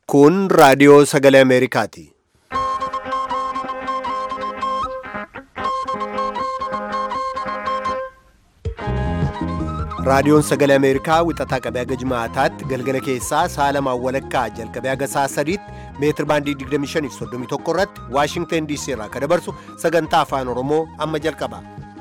Kun raadiyoo sagalee Ameerikaati. Raadiyoon sagalee Ameerikaa wixataa qabee haga jimaataatti galgala keessaa sa'a lamaan walakkaa jalqabee haga sa'a sadiitti meetir baandii 25 irratti Waashingteen DC irraa kan dabarsu sagantaa afaan Oromoo amma jalqaba.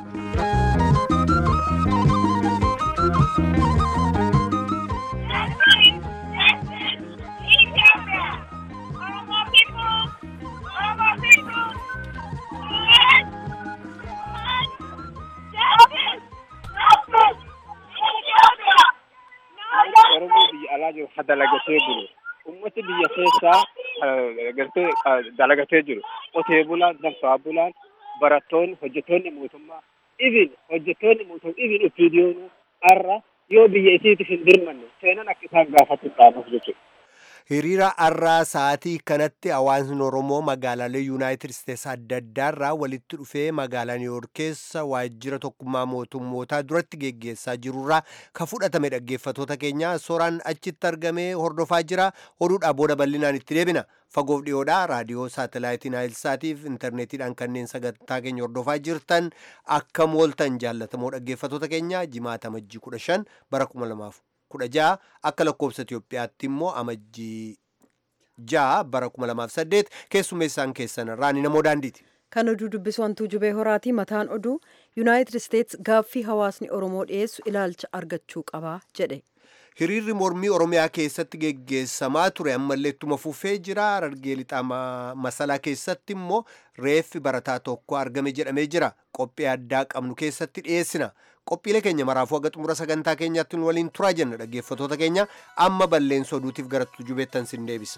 Oromoo biyya alaa jiru ha dalagatee bulu. Uummati biyya keessaa gartee dalagatee jiru. Qotee bulaan, danfaa bulaan, barattoonni, hojjettoonni mootummaa, ibin hojjettoonni mootummaa, ibin opiidiyoonuu har'a yoo biyya isiitiif hin dirmanne seenan akka isaan gaafatu dhaabuuf jechuudha. Hiriira har'aa sa'aatii kanatti hawaasni Oromoo magaalaalee Yuunaayitid Isteetsi adda addaarraa walitti dhufee magaalaa Niiwuyoork keessa waajjira tokkummaa mootummootaa duratti geggeessaa jirurraa kan fudhatame dhaggeeffatoota keenya soraan achitti argamee hordofaa jira. Oduudhaa booda bal'inaan itti deebina. Fagoof dhiyoodhaa raadiyoo saatalaayitiin Haayilsaatiif intarneetiidhaan kanneen sagantaa keenya hordofaa jirtan akka mooltan jaallatamoo dhaggeeffatoota keenya jimaata amajjii kudha shan bara kuma lamaaf kudha ja'a akka lakkoofsa Itoophiyaatti immoo amajjii ja'a bara kuma lamaaf saddeet keessummeessaan keessan raani namoo daandiiti. Kan oduu dubbisu wantuu jubee horaati mataan oduu Yuunaayitid Isteets gaaffii hawaasni Oromoo dhiyeessu ilaalcha argachuu qaba jedhe. Hiriirri mormii Oromiyaa keessatti geggeessamaa ture ammallee ittuma fufee jira. Harargee lixaa masalaa keessatti immoo reeffi barataa tokko argame jedhamee jira. Qophii addaa qabnu keessatti dhiyeessina. Qophiilee keenya maraafuu haga xumura sagantaa keenyaatti nu waliin turaa jenna dhaggeeffatoota keenya amma balleessa oduutiif gara tujubeettan sin deebisa.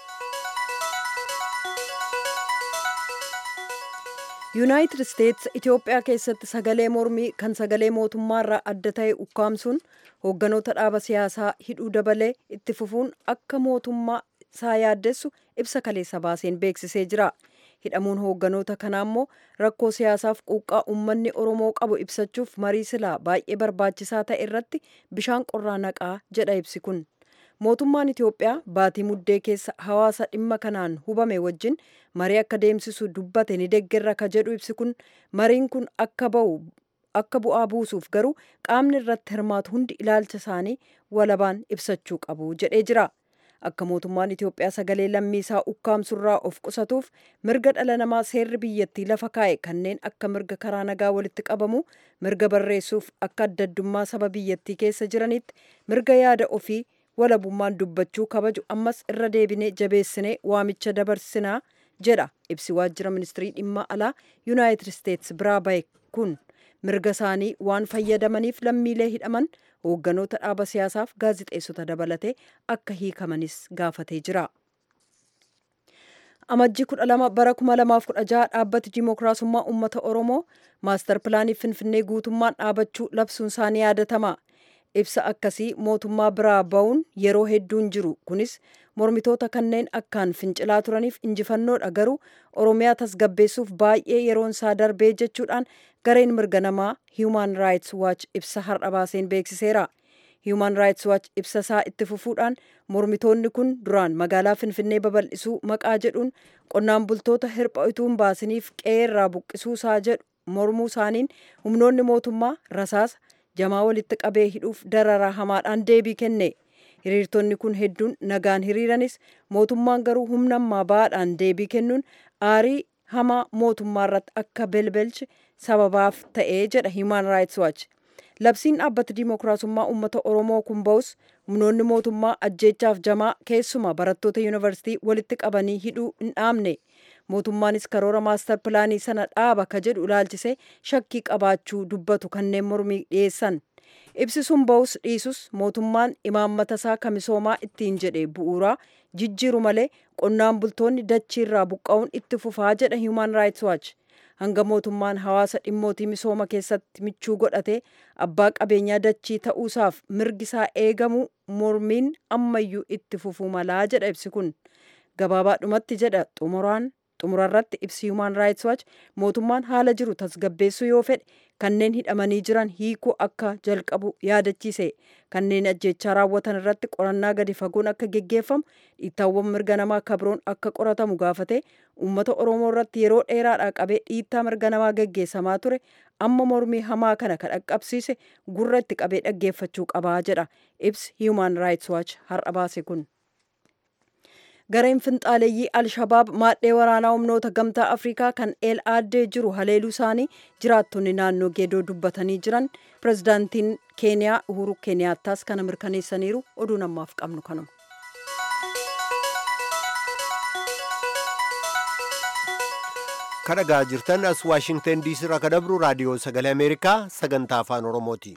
yuunaayitid isteets itiyoophiyaa keessatti sagalee mormii kan sagalee mootummaarraa adda ta'e ukkaamsuun hoogganoota dhaaba siyaasaa hidhuu dabalee itti fufuun akka mootummaa isaa yaaddessu ibsa kaleessa baaseen beeksisee jira hidhamuun hoogganoota kanaa immoo rakkoo siyaasaaf quuqqaa uummanni oromoo qabu ibsachuuf marii silaa baay'ee barbaachisaa ta'e irratti bishaan qorraa naqaa jedha ibsi kun mootummaan itiyoophiyaa baatii muddee keessa hawaasa dhimma kanaan hubame wajjin marii akka deemsisu dubbate ni deggerra ka jedhu ibsi kun mariin kun akka ba'u akka bu'aa buusuuf garuu qaamni irratti hirmaatu hundi ilaalcha isaanii walabaan ibsachuu qabu jedhee jira akka mootummaan itiyoophiyaa sagalee lammiisaa ukkaamsurraa of qusatuuf mirga dhala namaa seerri biyyattii lafa kaa'e kanneen akka mirga karaa nagaa walitti qabamu mirga barreessuuf akka adda addummaa saba biyyattii keessa jiranitti mirga yaada ofii walabummaan dubbachuu kabaju ammas irra deebinee jabeessinee waamicha dabarsinaa jedha ibsi waajjira ministirii dhimma alaa yuunaayitid isteets biraa bahe kun mirga isaanii waan fayyadamaniif lammiilee hidhaman hoogganoota dhaaba siyaasaaf gaazixeessota dabalatee akka hiikamanis gaafatee jira. amajjii kudha lama bara kuma lamaaf kudha jaha dhaabbati dimookiraasummaa uummata oromoo maastar pilaanii finfinnee guutummaan dhaabachuu labsuun isaanii yaadatama. ibsa akkasii mootummaa biraa ba'uun yeroo hedduun jiru kunis mormitoota kanneen akkaan fincilaa turaniif injifannoodha garuu oromiyaa tasgabbeessuuf baay'ee yeroon isaa darbee jechuudhaan gareen mirga namaa hiiman raayits waach ibsa har'a baaseen beeksiseera hiiman raayits waach ibsa isaa itti fufuudhaan mormitoonni kun duraan magaalaa finfinnee babal'isuu maqaa jedhuun qonnaan bultoota hirpha utuu hin baasiniif qe'ee irraa buqqisuu isaa jedhu mormuu isaaniin humnoonni mootummaa rasaasa jamaa walitti qabee hidhuuf dararaa hamaadhaan deebii kenne hiriirtonni kun hedduun nagaan hiriiranis mootummaan garuu humna ammaa ba'aadhaan deebii kennuun aarii hamaa mootummaa irratti akka belbelche sababaaf ta'ee jedha hiiman raayits waach labsiin dhaabbata dimookiraasummaa uummata oromoo kun ba'us humnoonni mootummaa ajjeechaaf jamaa keessuma barattoota yuunivarsiitii walitti qabanii hidhuu hin dhaabne mootummaanis karoora maastar pilaanii sana dhaaba ka jedhu ilaalchise shakkii qabaachuu dubbatu kanneen mormii dhiyeessan ibsi sun ba'us dhiisus mootummaan imaammata isaa misoomaa ittiin jedhe bu'uuraa jijjiiru malee qonnaan bultoonni dachiirraa buqqa'uun itti fufaa jedha hiiman raayits waach hanga mootummaan hawaasa dhimmootii misooma keessatti michuu godhatee abbaa qabeenyaa dachii ta'uusaaf mirgisaa eegamu mormiin ammayyuu itti fufuu malaa jedha ibsi kun gabaabaadhumatti jedha xumuraan xumurarratti ibsi human rights watch mootummaan haala jiru tasgabbeessuu yoo fedhe kanneen hidhamanii jiran hiikuu akka jalqabu yaadachiise kanneen ajjechaa raawwatan irratti qorannaa gadi fagoon akka geggeeffamu dhiittaawwan mirga namaa kabroon akka qoratamu gaafate uummata oromoo irratti yeroo dheeraadhaa qabee dhiittaa mirga namaa geggeessamaa ture amma mormii hamaa kana ka dhaqqabsiise gurra itti qabee dhaggeeffachuu qabaa jedha ibsi human rights watch har'a baase kun. gareen finxaaleeyyii alshabaab maadhee waraanaa humnoota gamtaa afrikaa kan eel aaddee jiru haleeluu isaanii jiraattonni naannoo geedoo dubbatanii jiran pirezidaantiin keeniyaa uhuru keeniyaataas kana mirkaneessaniiru oduu namaaf qabnu kanuma. kadhagaa jirtan as waashingtan diisii irraa ka dabru raadiyoo sagalee ameerikaa sagantaa afaan oromooti.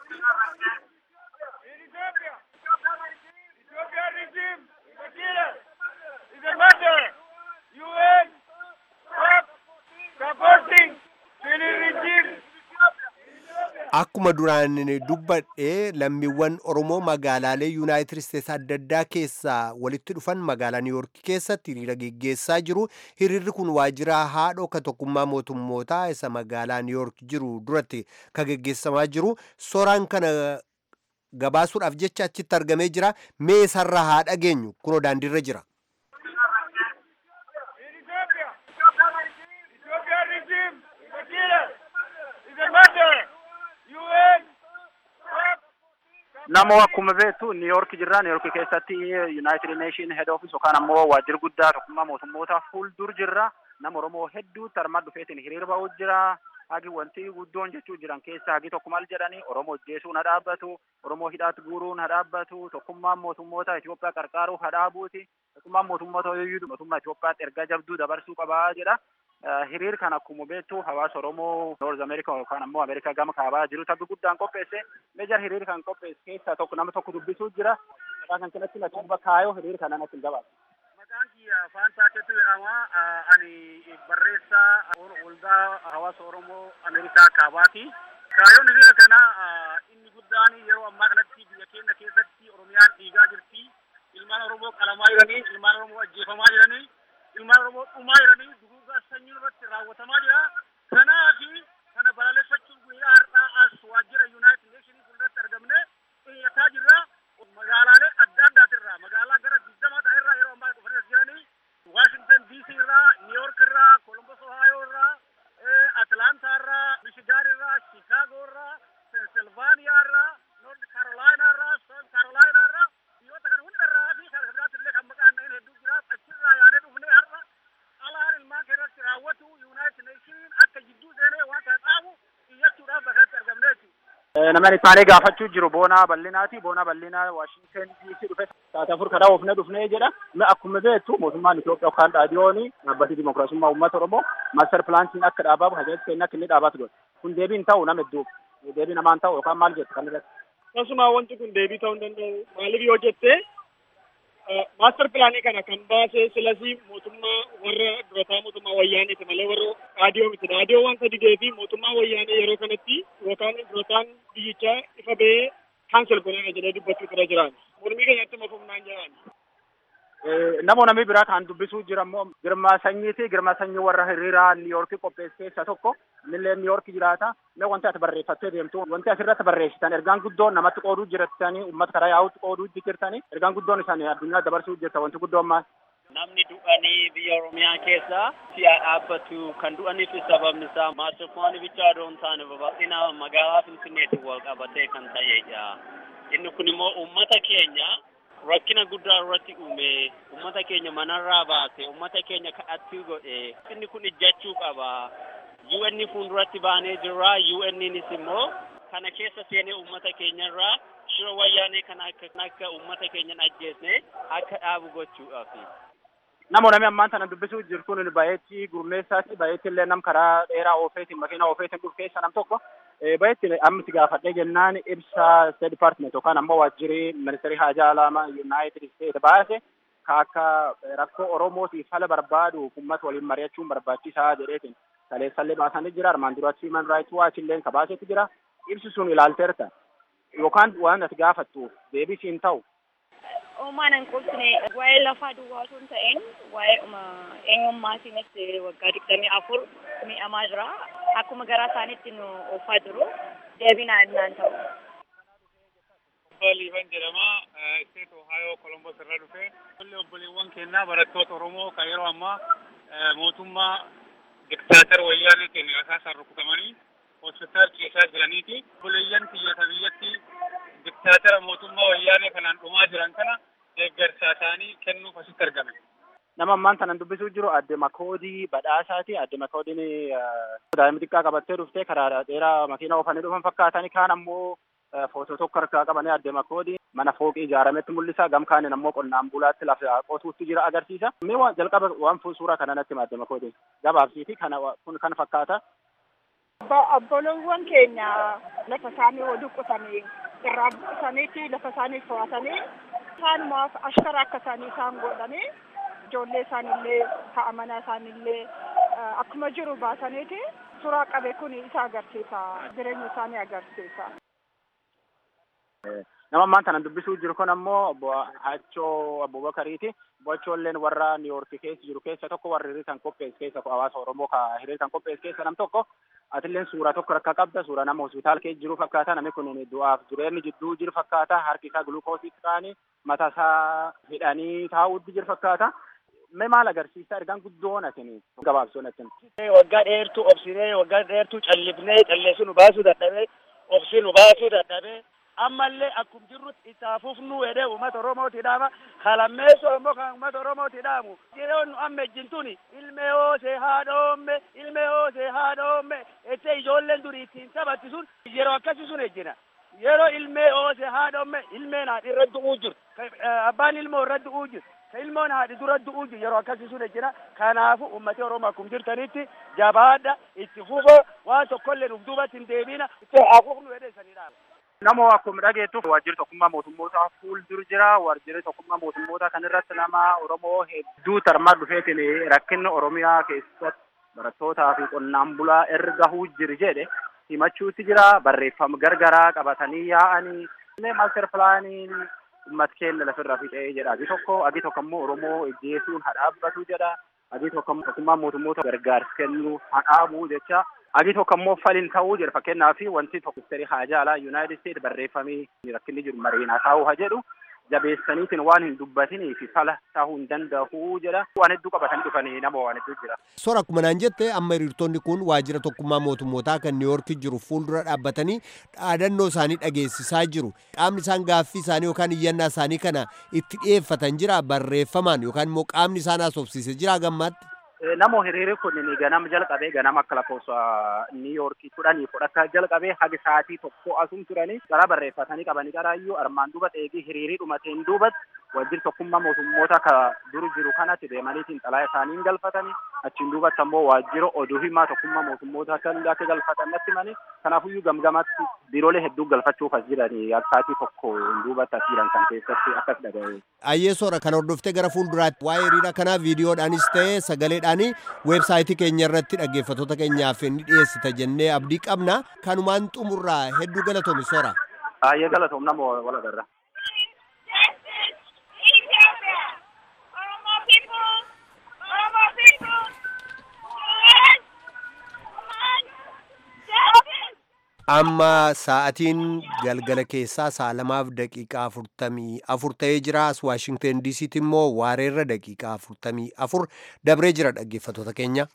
Akkuma duraan dubbadhe lammiiwwan Oromoo magaalaalee Yuunaayitid Isteets adda addaa keessaa walitti dhufan magaalaa Niiwuork keessatti hiriira geggeessaa jiru. Hiriirri kun waajjira haadhoo ka tokkummaa mootummootaa isa magaalaa Niiwuork jiru duratti ka geggeessamaa jiru. Suuraan kana gabaasuudhaaf jecha achitti argamee jira. Mee isarraa haa dhageenyu kunoo daandiirra jira. Namoo akkuma beektu Niiyork jirra. Niiyork keessatti Yuunaayitid Neeshin head office yookaan ammoo waajjirri guddaa tokkummaa mootummoota fuuldur jirra. Nama Oromoo hedduutti armaan dhufeetiin hiriira ba'uu jira. Hagi wanti guddoon jechuu jiran keessaa hagi tokko maal jedhani Oromoo jeesuun haa dhaabbatu, Oromoo hidhaatti guuruun haa dhaabbatu, tokkummaan mootummoota Itoophiyaa qarqaaruuf haa dhaabuuti. Tokkummaan mootummoota yoo mootummaa Itoophiyaatti ergaa jabduu dabarsuu qabaa jedha. hiriir kan akkuma beektu hawaasa Oromoo Noorz Ameerikaa yookaan ammoo Ameerikaa gama kaabaa jiru tabbi guddaan qopheesse. Meejar hiriir kan qopheesse keessaa tokko nama tokko dubbisuu jira. Maqaa kan kanatti na tuuba kaayoo hiriir kana natti hin gabaatu. Maqaan kiyya Faantaa Keetu jedhama. Ani barreessaa waldaa hawaasa Oromoo Ameerikaa kaabaati. Kaayoon hiriira kana inni guddaan yeroo ammaa kanatti biyya keenya keessatti Oromiyaan dhiigaa jirti. Ilmaan Oromoo qalamaa jiranii, ilmaan Oromoo ajjeefamaa jiranii, ilmaan Oromoo dhumaa jiranii duguugaa sanyii irratti raawwatamaa jira. Kanaafi kana balaaleffachuun guyyaa har'aa as waajjira Yuunaayitid Neeshinii fuulduratti argamne xiyyataa jirra. Magaalaalee adda addaatirraa magaalaa gara digdamaa ta'erraa yeroo ammaa dhufanii as jiranii Waashingtan DC irraa, Niiyork irraa, Kolombos Ohaayoo irraa, Atlaantaa irraa, Michigaan irraa, Chicaagoo irraa, Pensilvaaniyaa irraa, Noord Kaarolaayinaa irraa, Soon Kaarolaayinaa irraa biyyoota kana hundarraa fi kan biraatti illee kan maqaan dha'in hedduu jira. Achirraa yaadee dhufnee har'a alaan ilmaan keessatti raawwatu Yuunaayitid Neeshiniin akka jidduu seenee waan kana dhaabu xiyyachuudhaaf bakka argamne jechuudha. Namni isaanii gaafachuu jiru boonaa bal'inaati. Boonaa bal'inaa Waashingtan DC dhufe taate afur kadhaa oofne dhufnee jedha. Akkuma beektu mootummaan Itoophiyaa yookaan dhaadiyooni dhaabbati dimokiraasummaa uummata Oromoo maaster pilaantiin akka dhaabamu hajajatti kenna akka inni dhaabbatu godhe. Kun deebiin ta'u nama hedduuf deebii namaan ta'u yookaan maal jettu kan irratti. Akkasuma wanti kun deebii ta'uu hin danda'u. Maaliif yoo jette maaster pilaanii kana kan baase silasii mootummaa warra durataa mootummaa wayyaaniiti malee warra dhaadiyoo miti. Dhaadiyoo waan sadi deebii mootummaa wayyaanii yeroo kanatti yookaan durataan biyyichaa ifa ba'ee kaansel godheera jedhee dubbachuu irra jiraan. Mormii keenyatti mafumnaan jiraan. Namoo namni biraa kan dubbisuu jira immoo Girmaa Sanyiiti. Girmaa Sanyii warra hiriiraa Niiyorkii qopheesse keessaa tokko. Innillee Niiyorkii jiraata. Mee wanti ati barreeffattee deemtu wanti asirratti barreessitan ergaan guddoon namatti qooduu jirtanii uummata karaa yaa'utti qooduu jirtanii ergaan guddoon isaanii addunyaa dabarsuu jirta wanti guddoon maal? Namni du'anii biyya Oromiyaa keessa si'a dhaabbatu kan du'aniif sababni isaa maasirfoonni bichaa odoo hin taane babal'ina magaalaa Finfinneetiin wal qabatee kan ta'edha. Inni kun immoo uummata keenya rakkina guddaa irratti uume uummata keenya manarraa baase uummata keenya kadhattuu godhe inni kun ijjachuu qaba UN fuulduratti baanee jirra UNnis immoo kana keessa seenee uummata keenyarraa shira wayyaanee kana akka akka uummata keenyan ajjeesne akka dhaabu gochuudhaaf. Namoo namni ammaan tana dubbisuu jiru kun baay'eetti gurmeessaati baay'eetti illee nam karaa dheeraa oofeetiin makiina oofeetiin dhufu keessa nam tokko baay'eetti amma itti gaafadhee jennaan ibsa State Department yookaan ammoo waajjirri ministeerii haajaa alaamaa United States baase ka akka rakkoo Oromootiif fala barbaadu uummata waliin mari'achuun barbaachisaa jedheetiin kaleessallee baasanii jira armaan duratti Human Rights Watch illee ka baasetti jira ibsi sun ilaalteerta yookaan waan ati gaafattuuf deebisiin ta'u Uumaan hin qubsine waa'ee lafaa duwwaa osoo hin ta'in waa'ee eenyummaatiinis waggaa digdamii afur miidhamaa jira. Akkuma garaa isaaniitti nu oofaa jiru. Deebinaa innaan ta'u. Liifan jedhama. Isteet Ohaayoo Kolombos irra dhufe. Ijoollee obboleewwan keenyaa barattoota Oromoo kan yeroo ammaa mootummaa diktaatar wayyaaneetiin rasaasaan rukutamanii hospitaal keessaa jiraniiti. Obboleeyyan biyyoota biyyatti diktaatara mootummaa wayyaanee kanaan dhumaa jiran kana deeggarsa isaanii kennuuf asitti argame. Nama ammaan kanan dubbisuu jiru adde Makoodii badhaasaati. Adde Makoodiin daa'ima xiqqaa qabattee dhuftee karaa dheeraa makiina oofanii dhufan fakkaatanii kaan ammoo footoo tokko harkaa qabanii adde Makoodii mana fooqii ijaarametti mul'isa. Gam kaaniin ammoo qonnaan bulaatti lafa qotuutti jira agarsiisa. Mee waan jalqaba waan suuraa kana natti adde Makoodii gabaabsiiti kana kun kan fakkaata. Obboloowwan keenya lafa isaanii wal qotanii irraa buqqisaniiti lafa isaanii to'atanii isaanumaaf ashkara akka isaanii isaan godhanii ijoollee isaanillee ta'a manaa isaanillee akkuma jiru baasaniiti suuraa qabe kun isa agarsiisa jireenya isaanii agarsiisa. Nama ammaan kanan dubbisuu jiru kun ammoo obbo Hachoo Abubakariiti. Obbo Hachoolleen warra Niiwoorki keessa jiru keessa tokko warra hiriir kan qopheessu keessa hawaasa Oromoo ka hiriir kan qopheessu keessa nam tokko. Atilleen suuraa tokko rakka qabda. Suuraa nama hospitaal keessa jiru fakkaata. Namni kun du'aaf jireenyi jidduu jiru fakkaata. Harki isaa gulukoositti ta'anii mataa isaa hidhanii taa'uutti jiru fakkaata. Mee maal agarsiisa ergaan guddoon asin gabaabsoon asin. Waggaa dheertuu obsinee waggaa dheertuu callifnee calleessu nu baasuu dadhabee obsi nu baasuu dadhabee ammallee akkuma jirrutti itti hafuufnu jedhee uummata Oromooti dhaama kalammeessoo immoo kan uummata Oromooti dhaamu yeroo nu amma ejjintuni ilmee hoosee haadhoomme ilmee hoosee haadhoomme ettee ijoolleen durii ittiin taphatti sun yeroo akkasii sun ejjina yeroo ilmee hoosee haadhoomme ilmeen haadhi irra du'uu jiru abbaan ilmoo irra du'uu jiru ka ilmoon haadhi dura du'uu jiru yeroo akkasii sun ejjina kanaafu uummati Oromoo akkuma jirtanitti jabaadha itti fufoo waan tokkollee nuuf duubatti hin deebina itti hafuufnu jedhee sanii dhaama. Namoo akkuma dhageettuuf waajjirri tokkummaa mootummoota fuuldura jira. Waajjirri tokkummaa mootummoota kan irratti nama Oromoo hedduu tarmaa dhufeetiin rakkinni Oromiyaa keessatti barattootaa fi qonnaan bulaa erga gahuu jiru jedhe himachuutti jira. Barreeffama gargaraa qabatanii yaa'anii maaster pilaaniin uummata keenya lafirra fixee jedha. Agi tokko agi tokko immoo Oromoo ejjeesuun hadhaabbatu jedha. Agi tokko tokkummaa mootummoota gargaarsa kennuu hadhaabuu jecha. Agi tokko immoo faliin ta'uu jira fakkeenyaaf wanti tokko ministeerii haajaa alaa Yuunaayitid Isteet barreeffamee rakkinni jiru mariinaa taa'uu haa jedhu jabeessaniitiin waan hin dubbatinii fi fala ta'uu hin danda'u jedha. Waan hedduu qabatanii dhufanii nama waan hedduu jira. Soora akkuma naan jette amma hiriirtonni kun waajjira tokkummaa mootummootaa kan Niiwoorki jiru fuuldura dhaabbatanii dhaadannoo isaanii dhageessisaa jiru. Qaamni isaan gaaffii isaanii yookaan iyyannaa isaanii kana itti dhiyeeffatan jira barreeffamaan yookaan immoo qaamni isaan haasofsiise jira gammaatti. Namoo hiriirri kun ganama jalqabee ganama akka lakkoofsa Niiyoorkii kudhanii fudhata jalqabee haga sa'aatii tokko asum turanii karaa barreeffatanii qabanii qaraayyuu armaan duuba eegii hiriirii dhumateen duubatti waajjirri tokkummaa mootummoota ka dur jiru kanatti deemaniitiin xalaa isaanii galfatanii achiin duubatti ammoo waajjira oduu himaa tokkummaa mootummoota kan akka galfatan natti himanii kanaafuyyuu gamgamatti biiroolee hedduu galfachuuf as jiranii sa'aatii tokko duubatti as jiran kan keessatti akkas dhaga'e. Ayyee soora kan hordoftee gara fuulduraatti waa'ee hiriira kanaa viidiyoodhaanis ta'ee sagaleedhaan weebsaayitii keenya irratti dhaggeeffattoota keenyaaf ni dhiyeessita jennee abdii qabna kanumaan xumurraa hedduu galatoomi soora. Ayyee galatoom nama wal agarra. amma sa'atiin galgala keessaa sa'a lamaaf daqiiqaa afurtamii afur ta'ee jira as waashingten diisiitti immoo waareerra daqiiqaa afurtamii afur dabree jira dhaggeeffattoota keenya.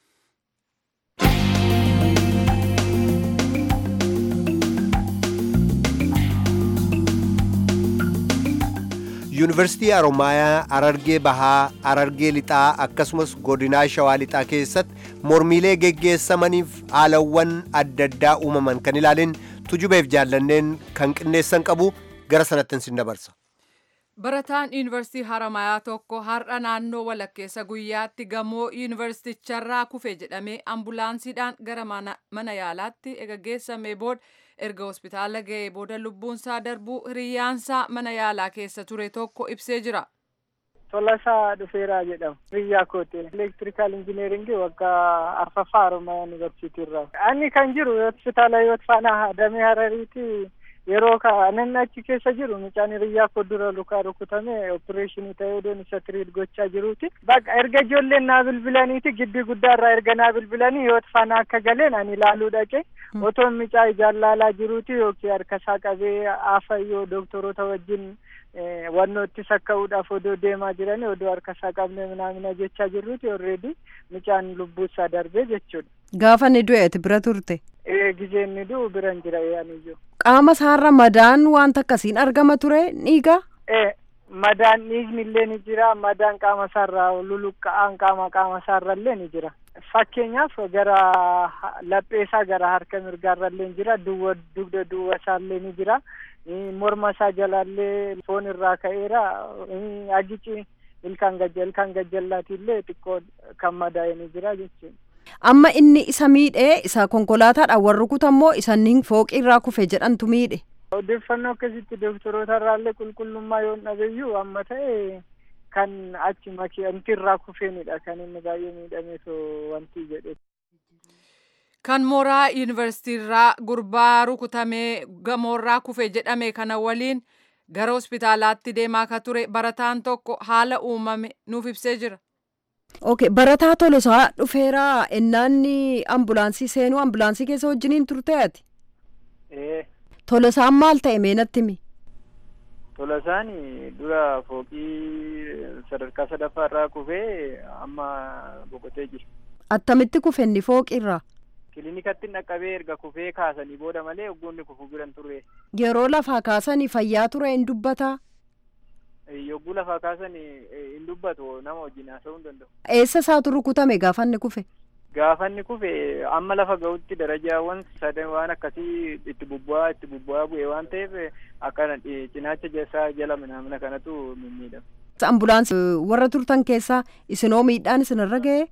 yuunivarsiitii Haromaayaa Arargee Bahaa, Arargee Lixaa akkasumas godinaa Shawaa Lixaa keessatti mormiilee geggeessamaniif haalawwan adda addaa uumaman kan ilaalin tujubeef jaallanneen kan qindeessan qabu gara sanatti sin dabarsa. Barataan yuunivarsiitii Haramayaa tokko har'a naannoo walakkeessa guyyaatti gamoo yuunivarsiiticharraa kufe jedhamee ambulaansiidhaan gara mana yaalaatti geessamee booda erga hospitaala ga'ee booda lubbuunsaa darbuu hiriyaansaa mana yaalaa keessa ture tokko ibsee jira. Tolasaa Dhufeeraa jedhama. Biyyaa kooti. Elektirikaal injineeringii waggaa arfaffaa Haromayaa Yuunivarsiitii irraa. Ani kan jiru hospitaala Hiwoot Faanaa Damee Harariiti yeroo kanan achi keessa jiru mucaan hiriyyaa koo dura lukaa rukutame opereeshinii ta'ee odoon isa tiriit gochaa jiruuti baqa erga ijoolleen naa bilbilaniiti gibbii guddaarraa erga naa bilbilanii yoo faana akka galeen ani ilaaluu dhaqe otoon mucaa ijaan laalaa jiruuti yookiin harka isaa qabee aafayyoo doktoroota wajjin wannoo itti sakka'uudhaaf odoo deemaa jiranii odoo harka isaa qabne minaamina jechaa jirruuti orreedi mucaan lubbuu isaa darbee jechuudha. Gaafa inni du'e ati bira turte. Ee gizee inni du'u biran jira yaaniyyuu. Qaama isaarra madaan wanta akkasiin argama ture dhiiga. Ee madaan dhiigni illee ni jira madaan qaama isaarraa luluqqa'aan qaama qaama isaarra illee ni jira. Fakkeenyaaf gara laphee isaa gara harka mirgaarra illee ni jira duwwa dugda duwwa isaa illee ni jira. morma isaa jalaallee foon irraa ka'eera agici ilkaan gajja ilkaan gajjallaati illee xiqqoo kan madaa'e ni jira jechuudha. Amma inni isa miidhee isa konkolaataadhaan warri kutammoo isaaniin fooqii irraa kufe jedhantu miidhe. Odeeffannoo akkasitti doktoroota irraallee qulqullummaa yoo dhabeeyyuu amma ta'e kan achi makiinti irraa kufeenidha kan inni baay'ee miidhameetoo wanti jedhe. Kan mooraa yuunivarsiitiirraa gurbaa rukutamee gamoorraa kufe jedhame kana waliin gara hospitaalaatti deemaa ka ture barataan tokko haala uumame nuuf ibsee jira. Ok barataa tolosaa dhufeera ennaanni ambulaansii seenuu ambulaansii keessa wajjiniin turte ati. Tolosaan maal ta'e meenatti mi? Tolosaan dura fooqii sadarkaa sadaffaa irraa kufee amma boqotee jira. Attamitti kufe inni fooqirraa? Kilinikatti dhaqqabee erga kufee kaasanii booda malee oggoonni kufuu biran turre. Yeroo lafaa kaasanii fayyaa ture hin dubbataa? Yogguu lafaa kaasanii hin dubbatu nama wajjin haasa'uu hin danda'u. Eessa isaatu rukutame gaafa inni kufe? Gaafa inni kufe amma lafa ga'utti darajaawwan sadan waan akkasii itti bubbu'aa itti bubbu'aa bu'e waan ta'eef akkana cinaacha isaa jala minaamina kanatu mimmiidhama. Ambulaansii warra turtan keessaa isinoo miidhaan isinirra ga'ee?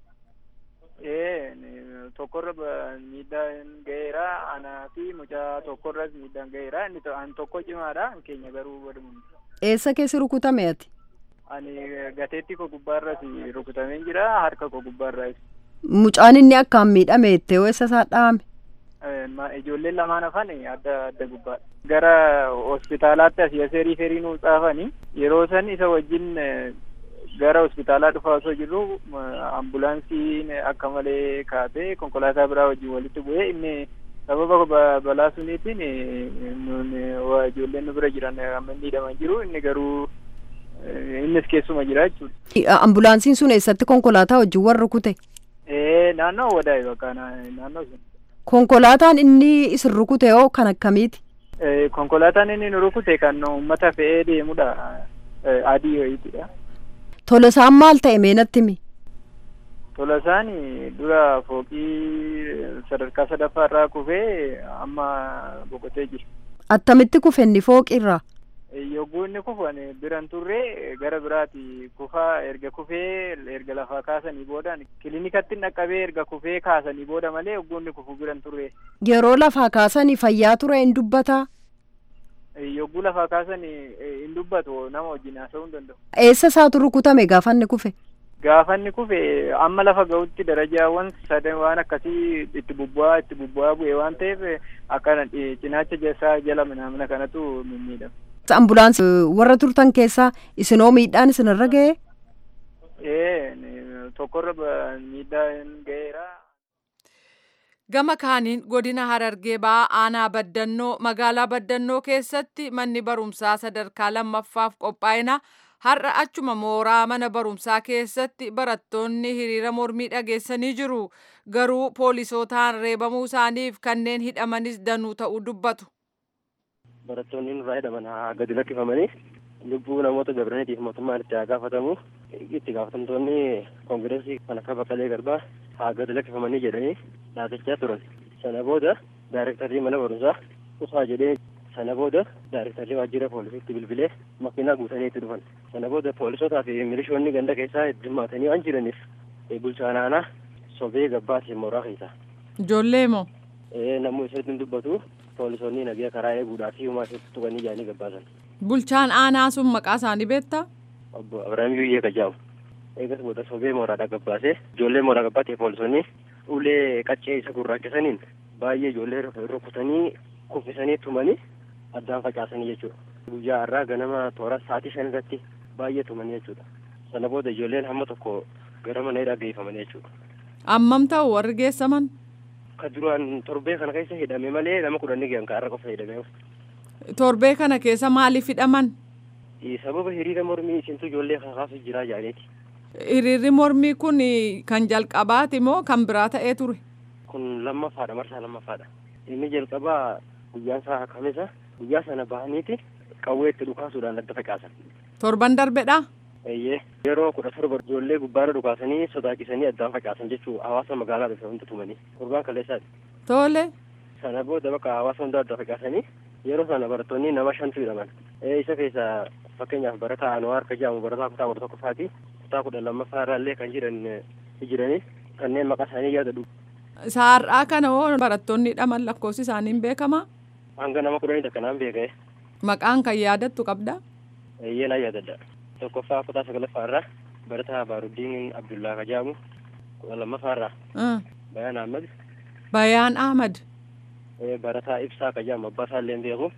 Ee tokkorra miidhaan ga'eera anaa fi mucaa tokkorras miidhaan ga'eera inni an tokko cimaadha keenya garuu walumaa. Eessa keessi rukutame ati? Ani gateetti koo gubbaarras rukutamee jira harka koo gubbaarraas. Mucaan inni akkaan miidhame itti eessa isaa dhaame? Ijoolleen lamaan hafan adda adda gubbaadha. Gara hospitaalaatti asii asii riiferii nuu xaafanii yeroo san isa wajjin gara hospitaalaa dhufaa osoo jirru ambulaansiin akka malee kaatee konkolaataa biraa wajjin walitti bu'ee inni sababa balaa suniitiin ijoolleen nu bira jiran amma miidhaman jiru inni garuu innis keessuma jira jechuudha. Ambulaansiin sun eessatti konkolaataa wajjin warra rukute? Ee naannoo wadaa'e bakka naannoo sun. Konkolaataan inni isin rukute hoo kan akkamiiti? Konkolaataan inni nu rukute kan uummata fe'ee deemudha. Adii wayiitidha. Tolosaan maal ta'e meenatti mi? Tolosaan dura fooqii sadarkaa sadaffaa irraa kufee amma boqotee jira. Attamitti kufe inni fooqirraa? Yogguu inni kufan biran turre gara biraati kufaa erga kufee erga lafaa kaasanii booda kilinikatti dhaqqabee erga kufee kaasanii booda malee yogguu inni kufu biran turre. Yeroo lafaa kaasanii fayyaa ture hin dubbataa? Yogguu lafaa kaasanii hin dubbatu nama wajjin haasa'uu hin danda'u. Eessa isaatu rukutame gaafa inni kufe? Gaafa inni kufe amma lafa ga'utti darajaawwan sadan waan akkasii itti bubbu'aa itti bubbu'aa bu'e waan ta'eef akkana cinaacha isaa jala minaamina kanatu mimmiidhama. Ambulaansii warra turtan keessaa isinoo miidhaan isinirra ga'ee? Ee tokkorra miidhaan ga'eera. Gama kaaniin godina Harargee ba'aa aanaa Baddannoo magaalaa Baddannoo keessatti manni barumsaa sadarkaa lammaffaaf qophaa'ina har'a achuma mooraa mana barumsaa keessatti barattoonni hiriira mormii dhageessanii jiru. Garuu poolisootaan reebamuu isaaniif kanneen hidhamanis danuu ta'uu dubbatu. Barattoonni nurraa hidhaman haa gadi lakkifamanii lubbuu namoota gabraniitiif mootummaan itti haa gaafatamu. Itti gaafatamtoonni koongireesii kan akka Baqqalee Garbaa haa gadi lakkifamanii jedhanii dhaabachaa turan. Sana booda daayirektarrii mana barumsaa kutaa jedhee sana booda daayirektarrii waajjira poolisiitti bilbilee makiinaa guutanii itti dhufan. Sana booda poolisootaa fi milishoonni ganda keessaa hirmaatanii waan jiraniif bulchaan aanaa sobee gabbaati mooraa keessa. Ijoollee moo? Namni isatti hin dubbatu poolisoonni nagaa karaa eeguudhaa fi uumaa isatti tuqanii jaanii gabbaasan. Bulchaan aanaa sun maqaa isaanii beektaa? Obbo Abiraam Yuyyee Kajaamu. Eegas booda sobee mooraadhaa gabbaasee ijoollee mooraa gabbaatee poolisonni ulee qaccee isa gurraachesaniin baay'ee ijoollee rukutanii kuffisanii tumanii addaan facaasanii jechuudha. Guyyaa har'aa ganama toora sa'aatii shan irratti baay'ee tumanii jechuudha. Sana booda ijoolleen hamma tokko gara mana hidhaa geeffamanii jechuudha. Ammam ta'u warri geessaman? Ka duraan torbee kana keessa hidhame malee nama kudhan ni geessan har'a qofa hidhame. Torbee kana keessa maaliif hidhaman? Sababa hiriira mormii isintu ijoollee kakaasu jira jaaleeti. Hiriirri mormii kun kan jalqabaati moo kan biraa ta'ee ture? Kun lammaffaadha marsaa lammaffaadha. Inni jalqabaa guyyaan isaa kamisa guyyaa sana bahaniiti qawwee itti dhukaasuudhaan adda facaasan. Torban darbedha? Eeyyee yeroo kudha torba ijoollee gubbaarra dhukaasanii sodaachisanii addaan facaasan jechuu hawaasa magaalaa dhufe hunda tumanii torbaan kaleessaati. Tole. Sana booda bakka hawaasa hunda adda facaasanii yeroo sana barattoonni nama shantu hidhaman. Isa keessa fakkeenyaaf barataa Anwaar ka jedhamu barataa kutaa kudha tokkoffaati. Kutaa kudha lammaffaa irraallee kan jiran jiranii kanneen maqaa isaanii yaadadhu. Saar'aa kana hoo barattoonni hidhaman lakkoofsi isaanii hin beekamaa? Hanga nama kudhanii takka naan beekee. Maqaan kan yaadattu qabdaa? Eeyyee naan yaadadha. Tokkoffaa kutaa sagalaffaa irraa barataa Baaruddiin Abdullaa ka jedhamu kudha lammaffaa irraa. Bayaan Ahmad. Bayaan Ahmad. Barataa Ibsaa ka jedhamu abbaa isaallee hin beeku.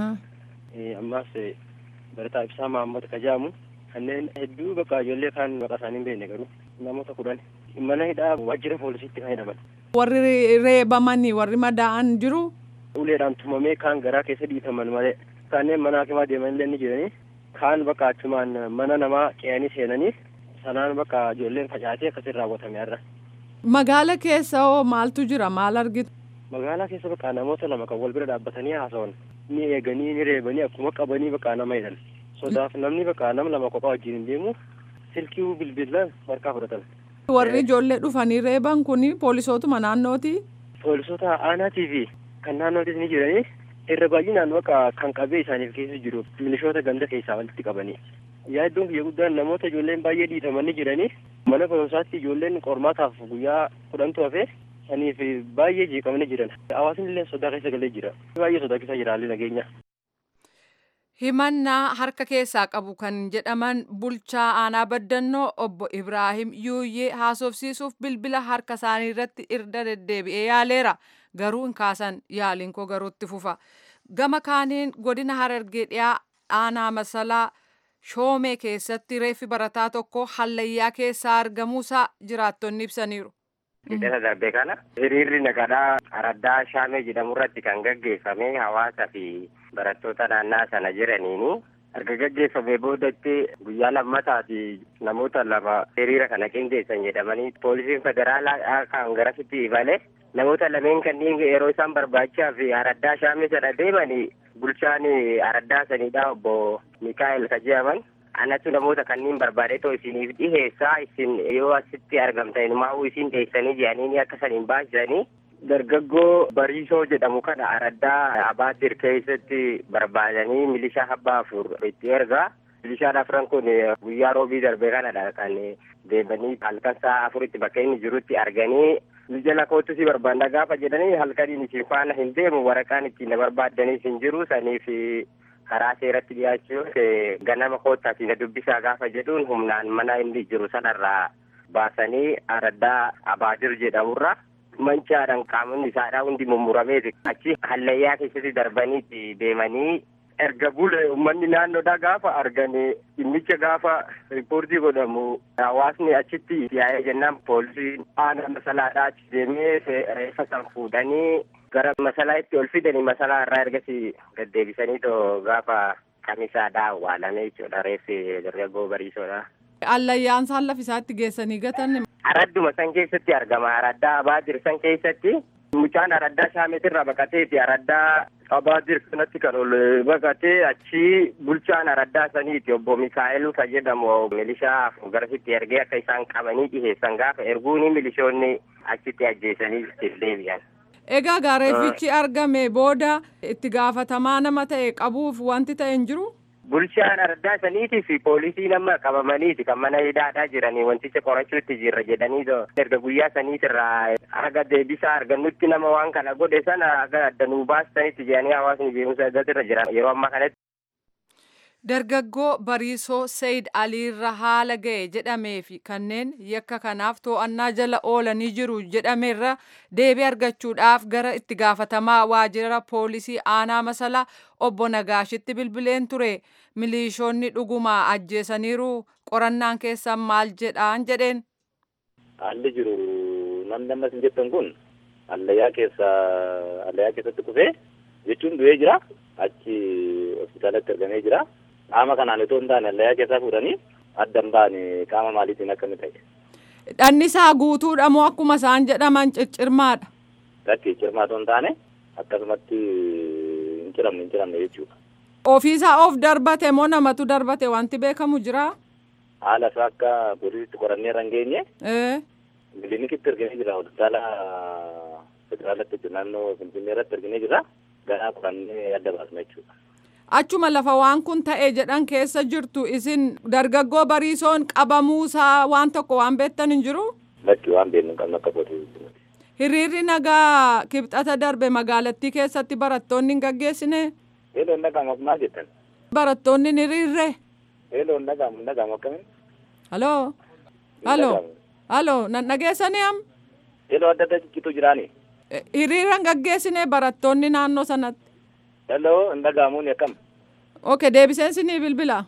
Ammaas barataa Ibsaa Mahammad ka jedhamu kanneen hedduu bakka ijoollee kaan maqaa isaanii hin beekne garuu namoota kudhan mana hidhaa waajjira poolisiitti kan hidhaman. Warri reebamanii warri madaa'an jiru. Uleedhaan tumamee kaan garaa keessa dhiitaman malee kanneen mana hakimaa deeman illee ni jiranii kaan bakka achumaan mana namaa ce'anii seenanii sanaan bakka ijoolleen facaatee akkasiin raawwatame har'a. Magaala keessa hoo maaltu jira maal argitu? Magaalaa keessa bakka namoota lama kan wal bira dhaabbatanii haasawan ni eeganii ni reebanii akkuma qabanii bakka nama hidhan. Sodaaf namni bakka nama lama kophaa wajjin hin deemu silkii bilbilaan harkaa fudhatan. Warri ijoollee dhufanii reeban kun poolisootuma naannooti? Poolisoota aanaatii fi kan naannootis ni jiranii irra baay'inaan bakka kan qabee isaaniif keessa jiru milishoota ganda keessaa walitti qabanii. Yaaddoon kiyya guddaan namoota ijoolleen baay'ee dhiitamanii jiranii mana barumsaatti ijoolleen qormaataaf guyyaa kudhantu hafe saniif baay'ee jeeqamanii jiran. Hawaasni illee sodaa keessa galee jira. Baay'ee sodaa keessa jira haalli nageenya. himannaa harka keessaa qabu kan jedhaman bulchaa aanaa baddannoo obbo Ibraahim Yuuyyee haasofsiisuuf bilbila harka isaanii irratti irra deddeebi'ee yaaleera garuu hin kaasan yaaliin koo garuutti fufa gama kaaniin godina harargee dhiyaa aanaa masalaa shoomee keessatti reeffi barataa tokko hallayyaa keessaa argamuusaa jiraattonni ibsaniiru. Hidhata darbe kana hiriirri nagadaa araddaa shaamee jedhamu irratti kan gaggeeffame hawaasa fi barattoota naannaa sana jiraniini erga gaggeeffamee boodatti guyyaa lammataati namoota lama hiriira kana qindeessan jedhamanii poolisiin federaalaa kan garasitti ibale namoota lameen kanneen yeroo isaan barbaachisaa fi araddaa shaamee sana deemanii bulchaan araddaa sanidha obbo Mikaa'el ka jedhaman anatu namoota kanneen barbaade too isiniif dhiheessaa isin yoo asitti argamtan maa'uu isin dhiheessanii jedhanii akka saniin baasisanii dargaggoo bariisoo jedhamu kana araddaa abaatir keessatti barbaadanii milishaa abbaa afur itti ergaa milishaan afran kun guyyaa roobii darbe kanadha kan deemanii halkan sa'a afuritti bakka inni jirutti arganii jala kootu si barbaanna gaafa jedhanii halkaniin isin faana hin deemu waraqaan ittiin na barbaadanii hin jiru saniif karaa seeratti dhiyaachuun ganama koottaati na dubbisaa gaafa jedhuun humnaan mana inni jiru sanarraa baasanii araddaa abaadir jedhamurra mancaadhaan qaamonni isaadhaa hundi mummurameeti achi hallayyaa keessatti darbaniiti deemanii erga bule uummanni naannoodhaa gaafa arganii dhimmicha gaafa riippoortii godhamu hawaasni achitti yaa'ee jennaan poolisiin aanaa masalaadhaa achi deemee reeffa san fuudhanii gara masalaa itti ol fidanii masalaa irraa ergasii gaddeebisanii too gaafa kamisaadhaa awwaalame jechuudha reeffi dargaggoo bariisoodha. Allayyaan isaan lafisaatti geessanii gatan. Aradduma san keessatti argama. Araddaa Abaadir san keessatti mucaan araddaa shaametirraa baqateeti. Araddaa Abaadir kanatti kan ol baqatee achi bulchaan araddaa saniiti obbo Mikaa'el ka jedhamu milishaa garasitti ergee akka isaan qabanii dhiheessan gaafa erguuni milishoonni achitti ajjeesanii ittiin deebi'an. Egaa gaareeffichi argame booda itti gaafatamaa nama ta'e qabuuf wanti ta'e hin jiru? Bulchaan araddaa saniitii fi poolisii nama qabamaniiti kan mana hidhaadhaa jiranii wanticha qorachuutti jirra jedhanii erga guyyaa saniitirraa haga deebisaa argannutti nama waan kana godhe sana haga adda nuu baastanitti jedhanii hawaasni beekumsa irra jiran yeroo ammaa kanatti. Dargaggoo Bariisoo Sayid Aliirra haala ga'e jedhamee fi kanneen yakka kanaaf to'annaa jala oolanii jiru jedhameerra deebii argachuudhaaf gara itti gaafatamaa waajjira poolisii aanaa masalaa obbo Nagaashitti bilbileen ture. Miliishoonni dhugumaa ajjeesaniiru qorannaan keessan maal jedhaan jedheen. Haalli jiru namni ammas hin jettan kun allayyaa keessa allayyaa keessatti kufee jechuun du'ee jira achi hospitaalatti argamee jira. qaama kanaan itoo hin taane allayyaa keessaa fuudhanii adda hin baane qaama maaliitiin akkami ta'e. Dhannisaa guutuudha moo akkuma isaan jedhaman ciccirmaadha? Lakki cirmaa otoo hin taane akkasumatti hin ciramne hin ciramne jechuudha. Ofiisaa of darbate moo namatu darbate wanti beekamu jira? Haala isaa akka poolisiitti qorannee irra hin geenye. Kiliinikitti arginee jira hospitaala federaalatti naannoo Finfinnee irratti arginee jira. Ganaa qorannee adda baasna jechuudha. Achuma lafa waan kun ta'e jedhan keessa jirtu isin dargaggoo bariisoon qabamuusaa waan tokko waan beektan hin jiru? Lakki waan beeknu hin qabnu akka poolisii. Hiriirri nagaa kibxata darbe magaalattii keessatti barattoonni hin gaggeessine? Eeloo hin dhaga'amu maal jettan? Barattoonni hin hiriirre? Eeloo hin dhaga'amu hin dhaga'amu akkamiin? Haloo? Haloo? Haloo? Nan dhageessanii am? Eeloo adda adda ciccitu jiraani? Hiriira hin gaggeessine barattoonni naannoo sanatti? Hello, hin dhaga'amuun akkam? Okay, deebiseen sinii bilbila.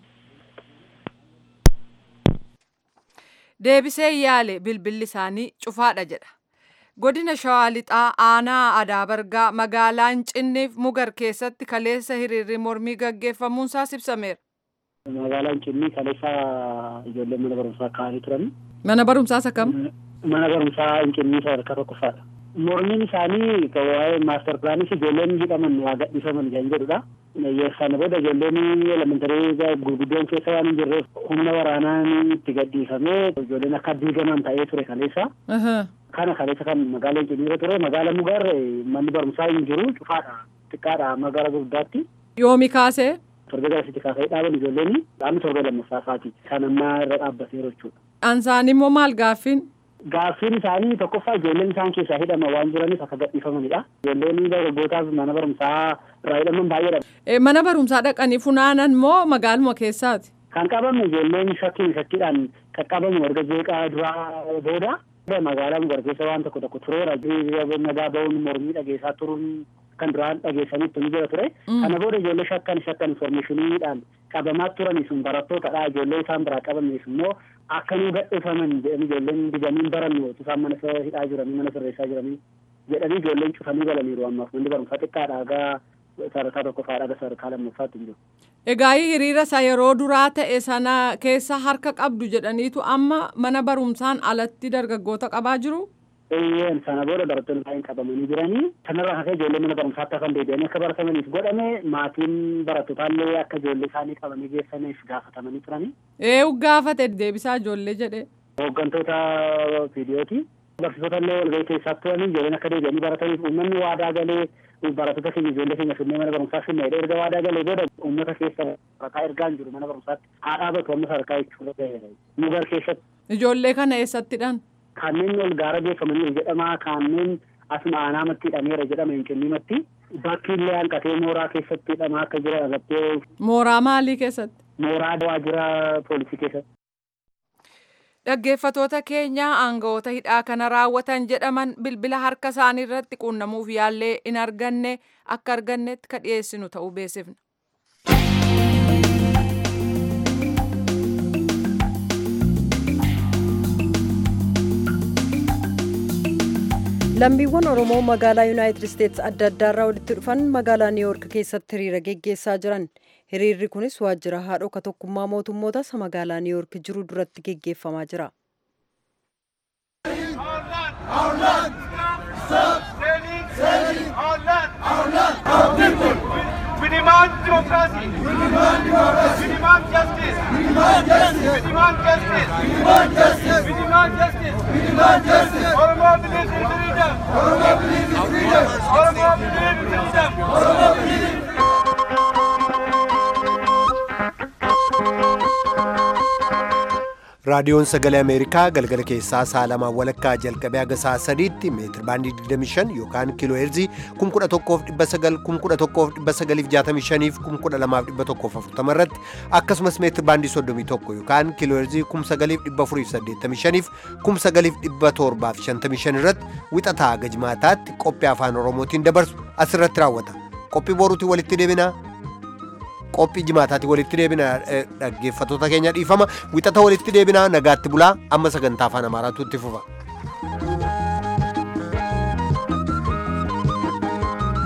Deebisee yaale bilbilli isaanii cufaadha jedha. Godina Shawaa Lixaa aanaa Adaabargaa magaalaa Hincinniif Mugar keessatti kaleessa hiriirri mormii gaggeeffamuunsaa ibsameera. Magaalaan Hincinnii kaleessa ijoolleen mana barumsaa kaa'anii turan. Mana barumsaa isa kam? Mana barumsaa Hincinnii sadarkaa tokkoffaadha. mormiin isaanii waa'ee maaster pilaaniif ijoolleen jedhaman waa gadhiifaman kan jedhudha. Sana booda ijoolleen elementarii gurguddoon keessa waan hin jirreef humna waraanaan itti gadhiifamee ijoolleen akka diigaman ta'ee ture kaleessa. Kana kaleessa kan magaala Hincinnii ture magaala Mugar manni barumsaa hin jiru cufaadha xiqqaadha magaala guddaatti. Yoomi kaasee? Torbee garasitti kaasee dhaaban ijoolleen dhaabni torbee lammaffaa isaati. Kan ammaa irra dhaabbateera jechuudha. Ansaan immoo maal gaaffiin? Gaaffiin isaanii tokkoffaa ijoolleen isaan keessaa hidhama waan jiraniif akka gadhiifamanidha. Ijoolleen dargaggootaaf mana barumsaa irraa hidhaman baay'eedha. Mana barumsaa dhaqanii funaanan moo magaaluma keessaati? Kan qabame ijoolleen shakkiin shakkiidhaan qaqqabamu erga jeeqaa duraa booda magaalaa mugar keessa waan tokko tokko tureera. Nagaa ba'uun mormii dhageessaa turuun kan duraan dhageessanitti ni jira ture. Kana booda ijoollee shakkan shakkan informeeshiniidhaan qabamaa turanii sun barattootadha. Ijoollee isaan biraa qabameef immoo akka nu gadhiifaman jedhanii ijoolleen didanii barannu isaan mana hidhaa jiranii mana sirreessaa jiranii jedhanii ijoolleen cufanii galaniiru ammaaf manni barumsaa xiqqaadha gaa sadarkaa tokkoffaadha gaa sadarkaa lammaffaatti hin jiru. Egaa hiriira isa yeroo duraa ta'e sana keessa harka qabdu jedhaniitu amma mana barumsaan alatti dargaggoota qabaa jiru? Eeyyeen sana booda barattoonni baay'een qabamanii jiranii kanarraa hafee ijoollee mana barumsaatti hafan deebi'anii akka baratamaniif godhame maatiin barattootallee akka ijoollee isaanii qabanii geessaniif gaafatamanii turanii. Eeyu gaafate deebisaa ijoollee jedhe. Hooggantoota viidiyooti. Barsiisota illee walgahii keessaa turanii ijoolleen akka deebi'anii barataniif uummanni waadaa galee barattoota keenya ijoollee keenya finnee mana barumsaa finnee erga waadaa galee booda uummata keessa barataa ergaan jiru mana barumsaatti haa dhaabatu amma sadarkaa jechuudha mugar keessatti. Ijoollee kana eessattidhaan? kanneen ol gaara geeffamanii jedhama kanneen asuma aanaamatti hidhameera jedhama hincinniimatti bakki illee hanqatee mooraa keessatti hidhamaa akka jiran irratti. Mooraa maalii keessatti? Mooraa waajjira poolisii keessatti. Dhaggeeffatoota keenya aangawoota hidhaa kana raawwatan jedhaman bilbila harka isaanii irratti quunnamuuf yaallee hin arganne akka argannetti ka dhiyeessinu ta'uu beeksifna. lammiiwwan oromoo magaalaa yuunaayitid isteetsi adda addaarraa walitti dhufan magaalaa niiwuork keessatti hiriira geggeessaa jiran hiriirri kunis waajjira haadhoo ka tokkummaa mootummoota isa magaalaa niiwuork jiru duratti geggeeffamaa jira. We demand democracy. We demand democracy. We demand justice. We demand justice. We demand justice. We demand justice. We demand justice. We demand justice. Oromo believes in freedom. Oromo believes in freedom. Oromo believes in freedom. Oromo believes in raadiyoon sagalee ameerikaa galgala keessaa sa'a lamaa walakkaa jalqabee haga sa'a sadiitti meetir baandii 25 yookaan kiiloo heerzii 11,900 11,965 fi 12,140 irratti akkasumas meetir baandii 31 yookaan kiiloo heerzii 9,485 fi 9,755 irratti wixataa haga jimaataatti qophii afaan oromootiin dabarsu asirratti raawwata qophii boruutiin walitti deebinaa qophii jimaataatti walitti deebina dhaggeeffattoota keenya dhiifama wixata walitti deebinaa nagaatti bulaa amma sagantaa afaan amaaraatu itti fufa.